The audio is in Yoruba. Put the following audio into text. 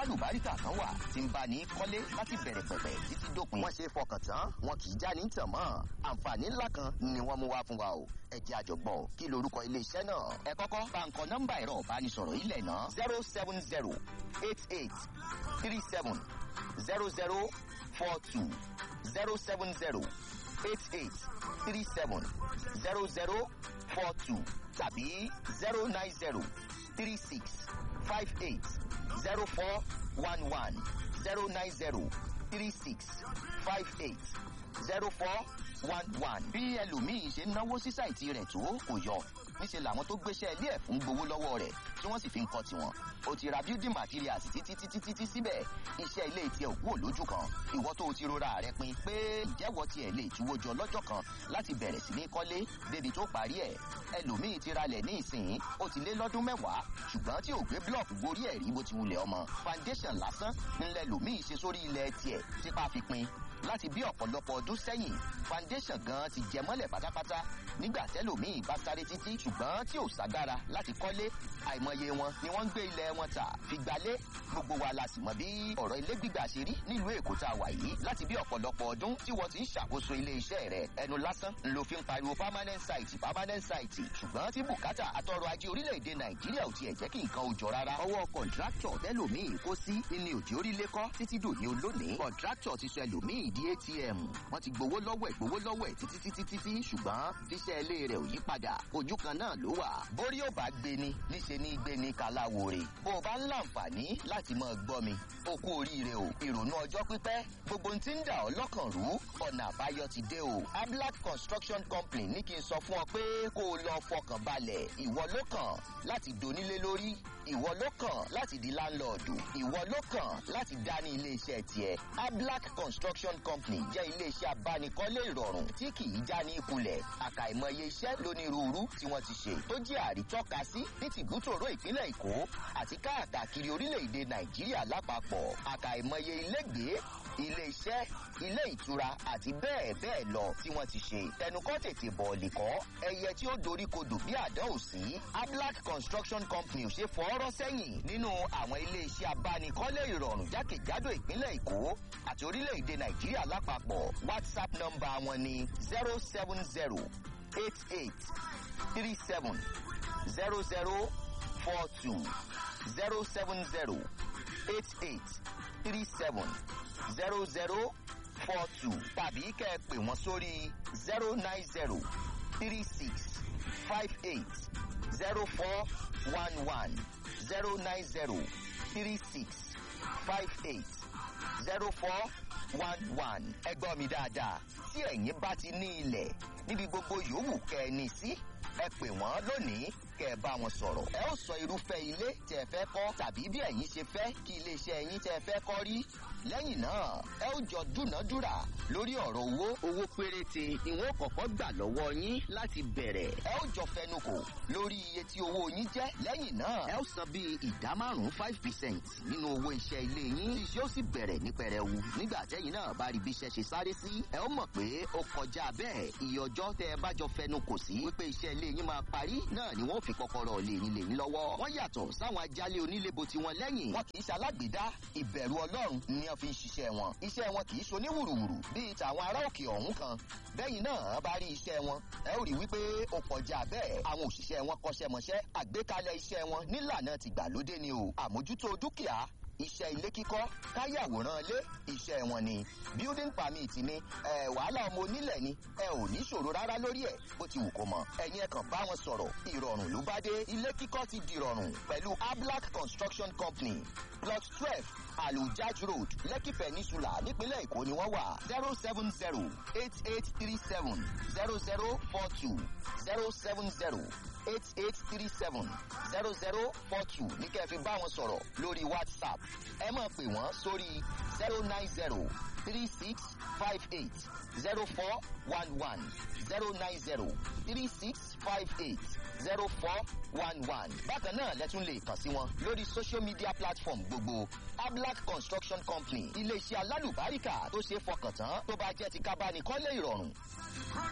alálùbáríkà kan wà tí ń bá ní kọ́lé láti bẹ̀rẹ̀ pẹ̀pẹ̀ títí dópin. wọ́n ṣe fọkàn tán wọn kì í já ní tàn mọ́ àǹfààní ńlá kan ni wọ́n mú wá fún wa o ẹ jẹ́ àjọgbọ́ kí lorúkọ iléeṣẹ́ náà. ẹ kọ́kọ́ bá ń kọ nọ́mbà ẹ̀rọ ìbánisọ̀rọ̀ ilẹ̀ náà zero seven zero eight eight three seven zero zero four two zero seven zero eight eight three seven zero zero four two tàbí zero nine zero three six five eight zero four one one zero nine zero three six five eight zero four one one. bí ẹlòmíín ṣe ń náwó sí sáìtì rẹ̀ tó kò yọ níṣẹ́ làwọn tó gbéṣẹ́ ilé ẹ̀ fún gbowó lọ́wọ́ rẹ̀ tí wọ́n sì fi ń kọ́ tiwọn. o ti ra building materials títí títí títí síbẹ̀ iṣẹ́ ilé tiẹ̀ ò kúrò lójú kan ìwọ tó o ti rora rẹ pin pé ìjẹ́wọ́ tiẹ̀ lè túwó jọ lọ́jọ́ kan láti bẹ̀rẹ̀ sí ní kọ́lé débi tó parí ẹ̀ ẹlòmíín ti ralẹ̀ ní ìsìn ó ti lé lọ́dún mẹ́wàá ṣùgbọ́n tí ò gbé blọọkù gorí ẹ̀ rí bó ti wulẹ̀ ọmọ foundation lásán ńlẹ̀ lòmíín ṣe sórí ilẹ̀ tiẹ̀ tipa fi pin láti bí ọ̀pọ̀lọpọ̀ ọdún sẹ́yìn foundation gan ti jẹ mọ́lẹ̀ pátápátá nígbà tẹ́lòmíì bá sáré títí ṣùgbọ́n tí ò ságára láti kọ́lé àìmọye wọn ni wọ́n ń gbé ilẹ̀ wọn tà fi gbalé gbogbo wa la sì mọ bí ọ̀rọ̀ ilé gbígbà ṣe rí nílùú èkó tá a wà yìí láti bí ọ̀pọ̀lọpọ̀ ọdún tí wọ́n ti ń ṣàkóso ilé iṣẹ́ rẹ̀ ẹnu lásán ló fi ń pariwo permanent site permanent site ṣùgbọ́n tí bùkátà àtọrọ ajé orílẹ̀-èdè nàìjíríà ò tiẹ̀ jẹ́ kí nǹkan ò jọ rárá ọwọ́ kọ̀ǹtráktọ̀ tẹ́lòmíì kó sí ní òjì orílẹ̀ kọ́ títí dòní olónìí kọ̀ǹtráktọ̀ ti sọ ẹlòmíì di atm wọ́n ti gbowó lọ́wọ́ ẹ̀ gbowó lọ́wọ́ ẹ̀ títí títí títí ṣùgbọ́n tíṣẹ́ ilé rẹ̀ ò yí padà ojú kan náà ló wà. bórí ò bá gbé ni níṣe ní gbé ni kaláwore. bó o bá ń láǹfààní láti máa gbọ́ mi o kú oríire o ìrònú ọjọ́ pípẹ́ gbogbo ohun tí ń dà ọ́ lọ́kàn rú ọ̀nà àbáyọ ti dé o. ablac construction company ní kí n sọ fún ọ pé kó o lọ fọkàn balẹ̀ ìwọ ló kàn láti donílé lórí ìwọ ló kàn láti di láńlọ́ọ̀dù ìwọ ló kàn láti dá ní iléeṣẹ́ tiẹ̀ ablac construction company jẹ́ iléeṣẹ́ abánikọ́lé ìrọ̀rùn tí kì í já ní ìkulẹ̀ àkàìmọye iṣẹ́ lónírúurú tí wọ́n ti ṣe tó jẹ́ àrítọ́ka sí ní tìbútòrò ìpínlẹ̀ èkó àti káàkiri orílẹ̀-èdè nàìjíríà lápapọ̀ àkàìmọye ilégbèé ilé iṣẹ́ ilé ìtura àti bẹ́ẹ̀ bẹ́ẹ̀ lọ tí wọ́n ti ṣe tẹnukọ́ tètè bọ̀ọ̀lì kọ́ ẹyẹ tí ó dorí kodò bí àdán ò sí ablac construction company ò ṣe fọ́ọ́rọ́ sẹ́yìn nínú àwọn ilé iṣẹ́ abánikọ́lé ìrọ̀rùn jákèjádò ìpínlẹ̀ èkó àti orílẹ̀-èdè nàìjíríà lápapọ̀ whatsapp nọ́mbà wọn ni zero seven zero eight eight three seven zero zero four two zero seven zero eight eight three seven zero zero four two tàbí kẹ́ ẹ pè wọ́n sórí zero nine zero three six five eight zero four one one zero nine zero three six five eight zero four one one ẹ gbọ́ mi dáadáa tí ẹ̀yin bá ti ní ilẹ̀ níbi gbogbo yòówù kẹ́ ẹ ní sí ẹ pè wọ́n lónìí kẹ́ ẹ bá wọn sọ̀rọ̀. ẹ ó sọ irúfẹ́ ilé tẹ́ ẹ fẹ́ kọ́ tàbí bí ẹ̀yin ṣe fẹ́ kí iléeṣẹ́ yín tẹ́ ẹ fẹ́ kọ́ rí. lẹ́yìn náà ẹ ó jọ dúnàádúrà lórí ọ̀rọ̀ owó. owó péréte ìwọ̀n kọ̀ọ̀kan gbà lọ́wọ́ yín láti bẹ̀rẹ̀. ẹ ó jọ fẹnukò lórí iye tí owó yín jẹ́. lẹ́yìn náà ẹ ó san bíi ìdá márùn-ún five percent nínú owó iṣẹ́ ilé yín. iṣẹ́ ó sì bẹ̀rẹ̀ ní pẹrẹwu. nígbà tẹ́yìn náà bá rí bí iṣẹ́ ṣe sáré sí. ẹ ó mọ̀ pé ó kọjá bẹ́ẹ̀ iye ọjọ́ tẹ́ ẹ bá jọ fẹnukò sí. wípé iṣẹ́ ilé yín máa parí náà ni wọ́n fi kọ́kọ́rọ́ lè yín lè yín lọ́wọ́. wọ́n yàtọ̀ sáwọn ajálẹ̀ onílébo tiwọn lẹ́yìn. wọn kì í ṣalágbèdá ìbẹ̀rù ọlọ́run ni wọ́n fi ń ṣiṣẹ́ wọn. iṣẹ́ wọn kì í ṣoní wùrùwùrù bíi tàwọn ará òkè ọ̀hún kan. bẹ́yìn náà bá rí iṣẹ́ wọn ẹ ó rí wípé ó kọjá bẹ́ẹ̀. àwọn òṣìṣẹ́ wọn kọ́ṣẹ́mọṣẹ́ àgbékalẹ̀ iṣẹ́ wọn nílànà tìgbàlódé ni o. àmójútó dúkìá iṣẹ́ ilé kíkọ́ káyàwòrán ilé iṣẹ́ wọn ni building permit ni ẹ wàhálà ọmọ onílẹ̀ ni ẹ ò ní ṣòro rárá lórí ẹ̀ bó ti wù kó mọ ẹ̀yin ẹ̀ kàn bá wọn sọ̀rọ̀ ìrọ̀rùn ló bá dé ilé kíkọ́ ti dìrọ̀rùn pẹ̀lú ablac construction company plot twelve alujaj road lekki peninsula nípínlẹ̀ èkó ni wọ́n wà zero seven zero eight eight three seven zero zero four two zero seven zero eight eight three seven zero zero four two ní kẹ́ ẹ fi bá wọn sọ̀rọ̀ lórí whatsapp ẹ máa pè wọ́n sórí zero nine zero three six five eight zero four one one zero nine zero three six five eight zero four one one. bákan náà lẹ́tún lè kàn sí wọn lórí social media platform gbogbo ablac construction company iléeṣẹ́ alálùbáríkà tó ṣe é fọkàn tán tó bá jẹ́ ti kábánikọ́lé ìrọ̀rùn.